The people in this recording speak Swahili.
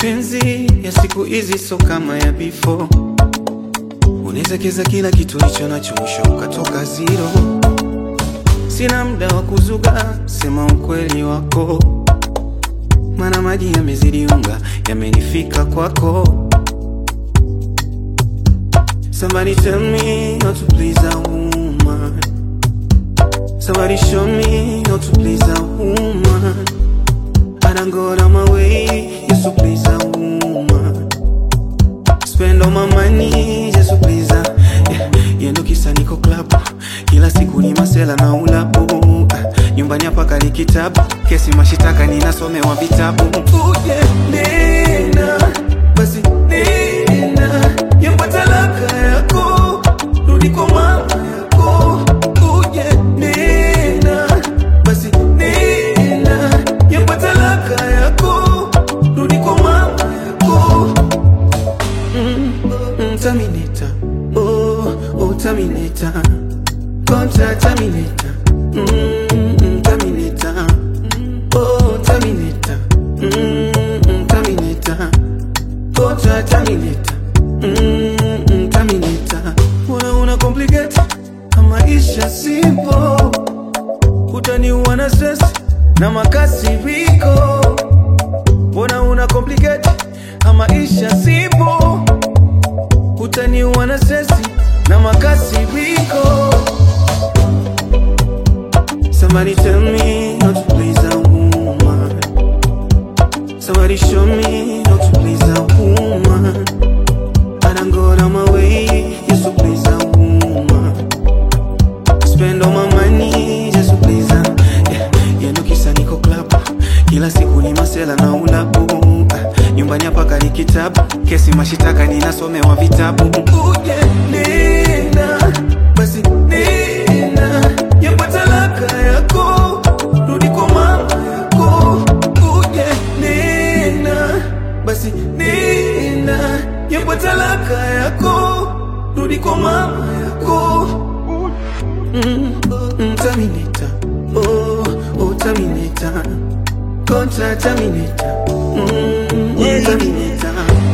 Mapenzi ya siku hizi so kama ya before, unawezekeza kila kitu licho nacho, mwisho ukatoka zero. Sina muda wa kuzuga, sema ukweli wako, mana maji yamezidi unga, yamenifika kwako. Somebody tell me how to please a woman. Somebody show me how to please a woman. I don't go out my way just to please a woman. Spend all my money just to please her. Yeah, yendo kisa niko club. Kila siku ni masela na ulabu. Ah, Nyumbani hapa kali kitabu. Kesi mashitaka ninasomewa vitabu. Uje nena, basi nena. Yamba talaka yako, rudi kwa mama yako. Uje nena, basi nena. Yamba talaka yako, rudi kwa mama yako. Mm, Terminator, oh, oh, Terminator, contact Terminator, mm, Terminator, oh, Terminator, mm, Terminator, contact Terminator, mm, Terminator. Una una complicate, maisha simple, utaniua na stress na makasiriko. Mbona una complicate, maisha simple utaniua na sesi na makasiriko. Somebody tell me how to please a woman. Somebody show me how to please a woman. I don't go out my way just to please a woman. Spend all my money just to please her. Yeah, yendo kisa niko club. Kila siku ni masela na ulabu. Ah, Nyumbani hapa kali kitabu. Kesi mashitaka ninasomewa vitabu. Uje nena, basi nena. Yamba talaka yako, rudi kwa mama yako. Uje nena, basi nena. Yamba talaka yako, rudi kwa mama yako. Mm, mm, Terminator, oh, oh, Terminator, contact Terminator, mm, mm, Terminator.